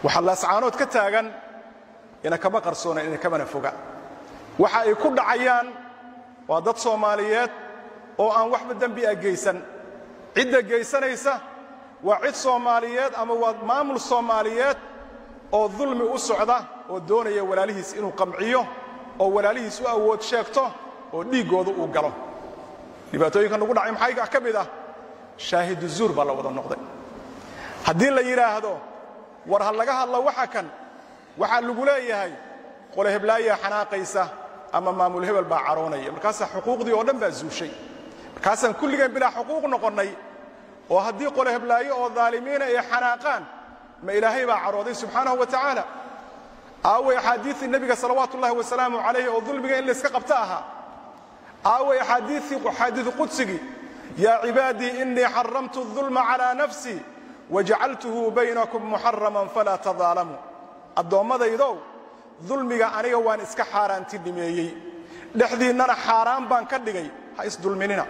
waxaa laascaanood ka taagan ina kama qarsoonan ina kamana foga waxa ay ku dhacayaan waa dad soomaaliyeed oo aan waxba dembi a geysan cidda geysanaysa waa cid soomaaliyeed ama waa maamul soomaaliyeed oo dulmi u socda oo doonaya walaalihiis inuu qamciyo oo walaalihiis u awood sheegto oo dhiiggooda uu galo dhibaatooyinka nagu dhacay maxaa ka mid ah shaahidu zuur baa la wada noqday haddii la yidhaahdo war ha laga hadlo waxa kan waxaa lagu leeyahay qole heblaayaa xanaaqaysa ama maamul hebel baa caroonaya markaasaa xuquuqdii oo dhan baa zuushay markaasaan kulligeen bilaa xuquuq noqonnay oo haddii qole heblaayo oo daalimiina ay xanaaqaan ma ilaahay baa carooday subxaanahu wa tacaala aaway axaadiiii nebiga salawaatu ullahi wasalaamu calayh oo dulmiga in layska qabto ahaa aaway axaadiiu qudsigii yaa cibaadii innii xaramtu الظulma calىa nafsii wajacaltuhu baynakum muxaraman falaa tadaalamuu addoommadaydow dulmiga aniga waan iska xaaraantinimeeyey dhexdiinnana xaaraan baan ka dhigay ha isdulminina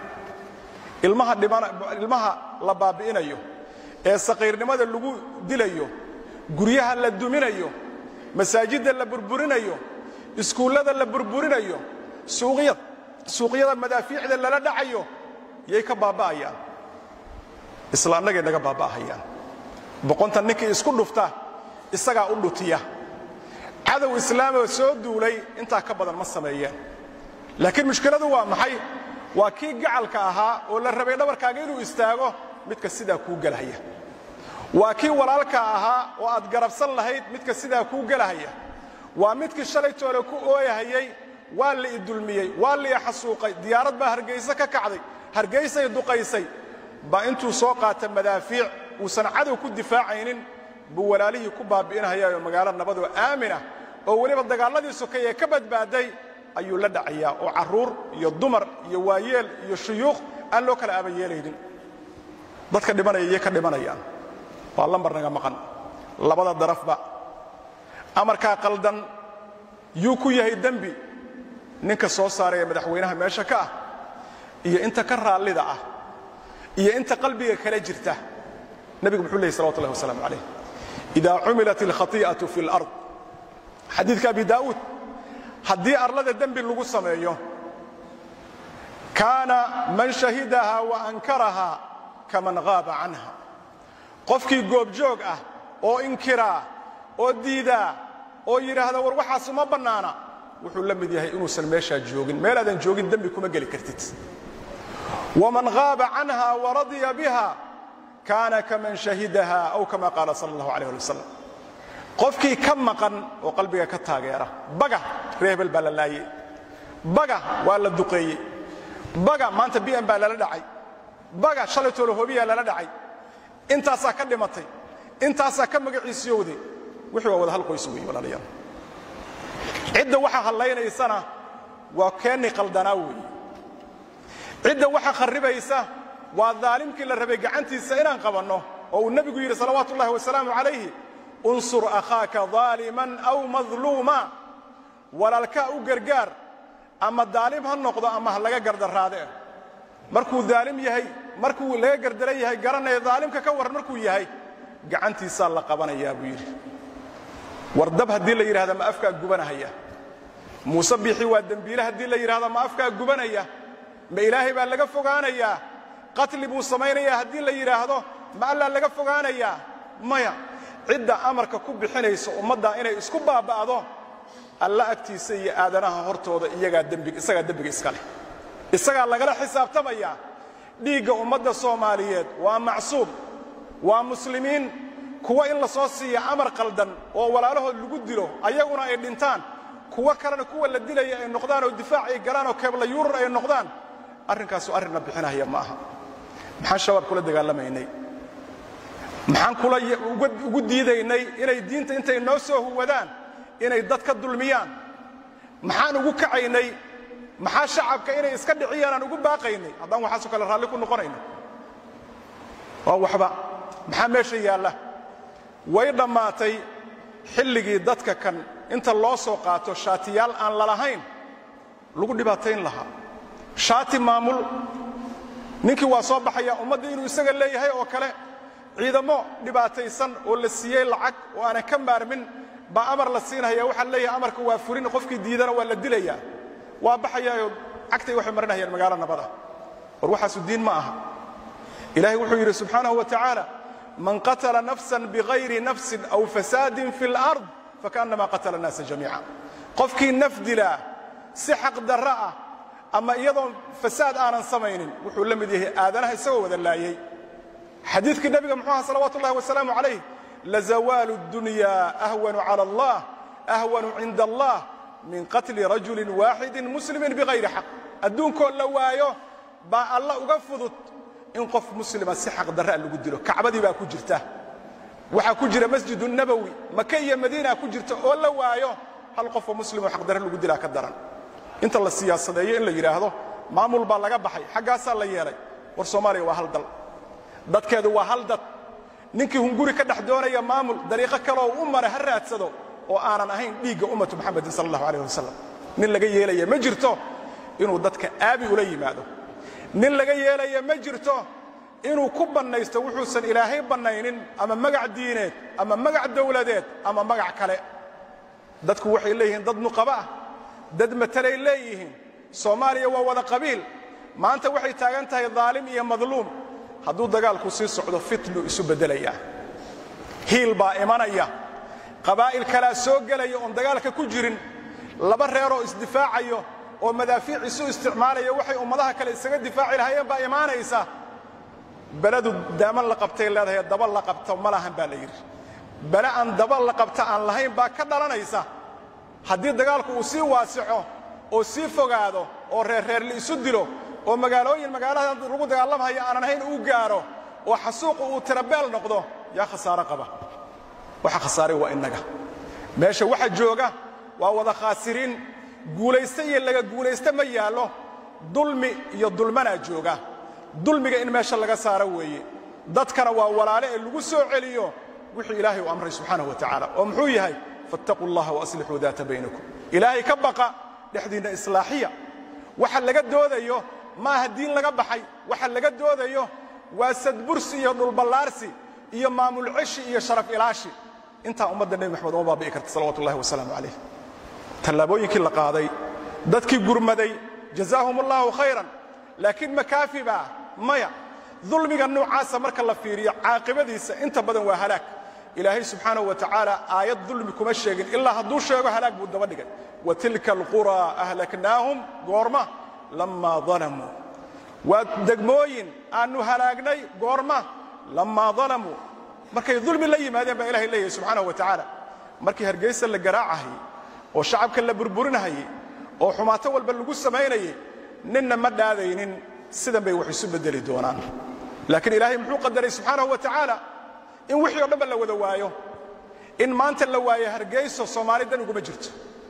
ilmaha la baabi'inayo ee saqiirnimada lagu dilayo guryaha la duminayo masaajidda la burburinayo iskuullada la burburinayo suuqyada madaafiicda lala dhacayo yay ka baaba'ayaan isla annagay naga baaba'ahayaan boqonta ninkii isku dhufta isagaa u dhutiya cadow islaamoo soo duulay intaa ka badan ma sameeyeen laakiin mushkiladu waa maxay waa kii gacalka ahaa oo la rabay dhabarkaaga inuu istaago midka sidaa kuu gelahaya waa kii walaalka ahaa oo aad garabsan lahayd midka sidaa kuu gelahaya waa midkii shalay toole ku ooyahayay waa la idulmiyey waa la ixasuuqay diyaarad baa hargayse ka kacday hargaysay duqaysay baa intuu soo qaata madaafiic uusan cadow ku difaacaynin buu walaalihii ku baabi'inhayaayoo magaalo nabadoo aaminah oo weliba dagaalladii sokay ee ka badbaaday ayuu la dhacayaa oo carruur iyo dumar iyo waayeel iyo shuyuuq aan loo kala aabayeelaynin dadka dhimanaya iyay ka dhimanayaan waa lambar naga maqan labada darafba amarkaa qaldan yuu ku yahay dembi ninka soo saaraya madaxweynaha meesha ka ah iyo inta ka raallida ah iyo inta qalbiga kala jirta nebigu muxuu lehy salawatu ullahi wasalaamu calayh idaa cumilat alkhati'atu fi alard xadiidka abi daa'uud haddii arlada dembi lagu sameeyo kaana man shahidaha wa ankaraha kaman haaba canha qofkii goobjoog ah oo inkiraa oo diidaa oo yidhaahda war waxaasu ma bannaana wuxuu la mid yahay inuusan meeshaa joogin meelaadan joogin dembi kuma geli kartid waman haaba canha waradiya biha kaana kaman shahidaha aw kama qaala sala allahu alayh ali wasalam qofkii ka maqan oo qalbiga ka taageera baga reebel baa la laayey baga waa la duqeeyey baga maanta bi'an baa lala dhacay baga shalay toolo hobiyaa lala dhacay intaasaa ka dhimatay intaasaa ka magaciisiyowday wixii waa wada hal qoys weeye walaalayaal cidda waxa hallaynaysana waa keenni qaldanaa weeye cidda waxa kharribaysa waa daalimkii la rabay gacantiisa inaan qabanno oo uu nebigu yidhi salawaatu ullahi wasalaamu calayhi unsur akhaaka daaliman aw madluuma walaalkaa u gargaar ama daalim ha noqdo ama ha laga gardarraadee markuu daalim yahay markuu laga gardaran yahay garanaya daalimka ka warran markuu yahay gacantiisaa la qabanayaa buu yidhi war dab haddii la yidhahda ma afkaa gubanahaya muuse biixi waa dembiile haddii la yidhahda ma afkaa gubanaya ma ilaahay baa laga fogaanayaa qatli buu samaynayaa haddii la yidhaahdo ma allaa laga fogaanayaa maya cidda amarka ku bixinaysa ummaddaa inay isku baaba'do alla agtiisa iyo aadanaha hortooda isagaa dembiga iska leh isagaa lagala xisaabtamayaa dhiigga ummadda soomaaliyeed waa macsuum waa muslimiin kuwa in la soo siiya amar qaldan oo walaalahood lagu dilo ayaguna ay dhintaan kuwo kalena kuwa la dilaya ay noqdaan oo difaac ay galaan oo keebla yuurur ay noqdaan arrinkaasu arrinna bixinahaya ma aha maxaan shabaab kula dagaalamaynay maxaan kula ugu diidaynay inay diinta intay noo soo huwadaan inay dad ka dulmiyaan maxaan ugu kacaynay maxaa shacabka inay iska dhiciyaan aan ugu baaqaynay haddaan waxaasoo kale raalli ku noqonayno waa waxba maxaa meesha yaalla way dhammaatay xilligii dadka kan inta loo soo qaato shaatiyaal aan lalahayn lagu dhibaatayn lahaa shaati maamul ninkii waa soo baxaya ummadda inuu isaga leeyahay oo kale ciidamo dhibaataysan oo la siiyey lacag oo aanan ka maarmin baa amar la siinaya waxaa leeyahay amarka waa furin qofkii diidana waa la dilayaa waa baxayaayoo cagtay waxay marinayaan magaalo nabada war waxaasu diin ma aha ilahay wuxuu yidhi subxaanahu wa tacaala man qatala nafsan bigayri nafsin aw fasaadin fi اlard fakaannama qatala الnaasa jamiica qofkii naf dilaa si xaq darro ah ama iyadoon fasaad aanan samaynin wuxuu la mid yahay aadanaha isagoo wada laayey xadiidkii nebiga muxuu aha salawaatu ullahi wasalaamu calayh lazawaalu اdunya ahwanu cala allah ahwanu cinda allah min qatli rajulin waaxidin muslimin bigayri xaq adduunkoo la waayo baa alla uga fudud in qof muslima si xaq darraa lagu dilo kacbadii baa ku jirta waxaa ku jira masjidu nabowi maka iyo madiina ku jirta oo la waayo hal qofoo muslimoo xaqdarre lagu dilaa ka daran inta la siyaasadeeyo in la yidhaahdo maamul baa laga baxay xaggaasaa la yeelay war soomaaliya waa hal dal dadkeedu waa hal dad ninkii hunguri ka dhex doonaya maamul dariiqo kaleoo u mara ha raadsado oo aanan ahayn dhiigga ummatu muxamedin sala allahu alayh wasalam nin laga yeelaya ma jirto inuu dadka aabi ula yimaado nin laga yeelaya ma jirto inuu ku bannaysto wuxuusan ilaahay bannaynin ama magac diineed ama magac dawladeed ama magac kale dadku waxay leeyihiin dad nuqaba ah dad matalay leeyihiin soomaaliya waa wada qabiil maanta waxay taagan tahay daalim iyo madluum hadduu dagaalku sii socdo fitnuu isu beddelayaa hiil baa imanaya qabaa'il kalaa soo gelaya oon dagaalka ku jirin laba reeroo isdifaacayo oo madaafiic isu isticmaalaya waxay ummadaha kale isaga difaaci lahaayeen baa imaanaysa beledu daaman la qabtay leedahay daba la qabto ma lahan baa la yidhi bele aan daba la qabta aan lahayn baa ka dhalanaysa haddii dagaalku uu sii waasico oo sii fogaado oo reerreer la isu dilo oo magaalooyin magaalada lagu dagaalamhaya aanan ahayn uu gaaro oo xasuuqu uu tirabeel noqdo yaa khasaaro qaba waxa khasaaray waa innaga meesha waxa jooga waa wada khaasiriin guulayste iyo laga guulayste ma yaallo dulmi iyo dulmanaa jooga dulmiga in meesha laga saaro weeye dadkana waa walaale ee lagu soo celiyo wixii ilaahay u amray subxaanahu wa tacaala oo muxuu yahay fattaquu allaha waaslixuu daata baynakum ilaahay ka baqa dhexdiinna islaaxiya waxa laga doodayo maaha diin laga baxay waxa laga doodayo waa sadbursi iyo dhulballaarsi iyo maamul ceshi iyo sharaf ilaashi intaa ummadda nebi maxamed uma baabi'i karta salawatu ullahi wasalaamu calayh tallaabooyinkii la qaaday dadkii gurmaday jazaahum allahu khayran laakiin makaafi baa maya dulmiga noocaasa marka la fiiriyo caaqibadiisa inta badan waa halaag ilaahay subxaanahu wa tacaala aayad dulmi kuma sheegin ilaa hadduu sheego halaag buu daba dhigay wa tilka alquraa ahlaknaahum goorma lammaa dalamuu waa degmooyin aannu halaagnay goorma lammaa dalamuu markay dulmi la yimaadeen baa ilahay leeyahay subxaanahu wa tacaala markii hargaysa la garaacahayey oo shacabka la burburinahayey oo xumaato walba lagu samaynayey ninna ma dhaadaynin sidan bay wax isu beddeli doonaan laakiin ilaahay muxuu qadaray subxaanahu wa tacaala in wixii o dhanba la wada waayo in maanta la waayo hargayso soomaali dan uguma jirto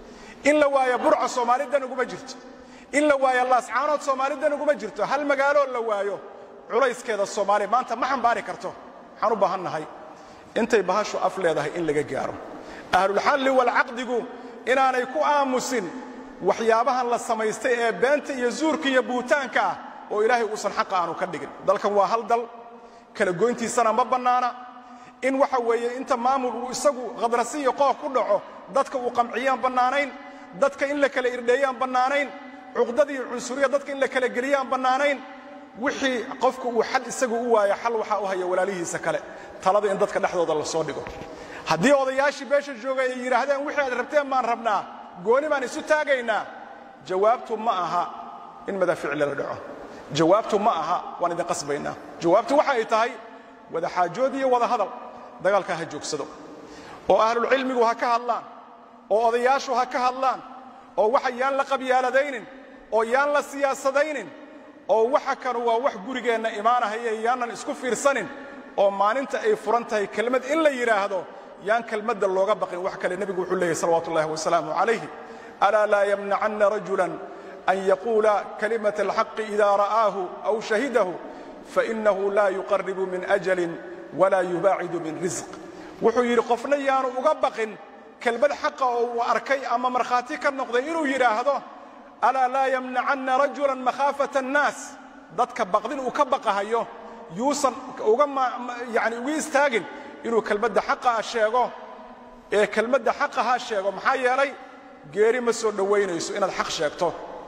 in la waayo burco soomaali dan uguma jirto in la waayo laascaanood soomaali dan uguma jirto hal magaaloo la waayo culayskeeda soomaaliya maanta ma xambaari karto waxaan u baahan nahay intay bahashu af leedahay in laga gaaro ahlulxalli walcaqdigu inaanay ku aamusin waxyaabahan la samaystay ee beenta iyo zuurka iyo buutaanka ah oo ilaahay uusan xaqa aanu ka dhigin dalkan waa hal dal kala goyntiisana ma bannaana in waxa weeye inta maamul uu isagu khadrasi iyo qooq ku dhaco dadka uu qamciyaan bannaanayn dadka in la kala irdheeyaan bannaanayn cuqdada iyo cunsuriya dadka in la kala geliyaan bannaanayn wixii qofku uu xal isagu u waayo xal waxaa u haya walaalihiisa kale talada in dadka dhexdooda la soo dhigo haddii odayaashii beesha joogay ay yidhaahdeen wixii aad rabteen baan rabnaa gooni baan isu taagaynaa jawaabtu ma aha in madaafiic lala dhaco jawaabtu ma aha waan idin qasbaynaa jawaabtu waxa ay tahay wada xaajood iyo wada hadal dagaalkaa ha joogsado oo ahlulcilmigu ha ka hadlaan oo odayaashu ha ka hadlaan oo waxa yaan la qabyaaladaynin oo yaan la siyaasadaynin oo waxa kanu waa wax gurigeenna imaanahaya yaanan isku fiirsanin oo maalinta ay furan tahay kelmad in la yidhaahdo yaan kelmadda looga baqin wax kale nebigu wuxuu leeyahy salawatu ullahi wasalaamu calayhi alaa laa yamnacanna rajulan an yaquula kalimat alxaqi ida ra'aahu aw shahidahu fainahu laa yuqaribu min ajalin walaa yubaacidu min risq wuxuu yidhi qofna yaanu uga baqin kelmad xaqa oo uu arkay ama markhaati ka noqday inuu yidhaahdo alaa laa yamnacanna rajulan makhaafata annaas dadka baqdin uu ka baqahayo yuusan uga yani uga istaagin inuu kelmadda xaqaa sheego ee kelmadda xaqaha sheego maxaa yeelay geeri ma soo dhowaynayso inaad xaq sheegto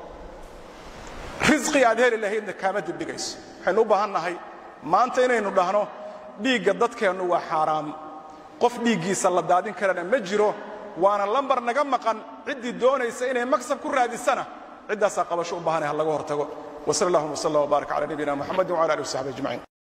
risqi aad heli lahaydna kaama dibdhigayso waxaynu u baahan nahay maanta inaynu dhahno dhiigga dadkeennu waa xaaraam qof dhiiggiisa la daadin karana ma jiro waana lambar naga maqan ciddii doonaysa inay maksab ku raadisana ciddaasaa qabasho u baahanay ha laga hortago وصلى اللهم وسلم وبارك على نبينا محمد وعلى اله وصحبه اجمعين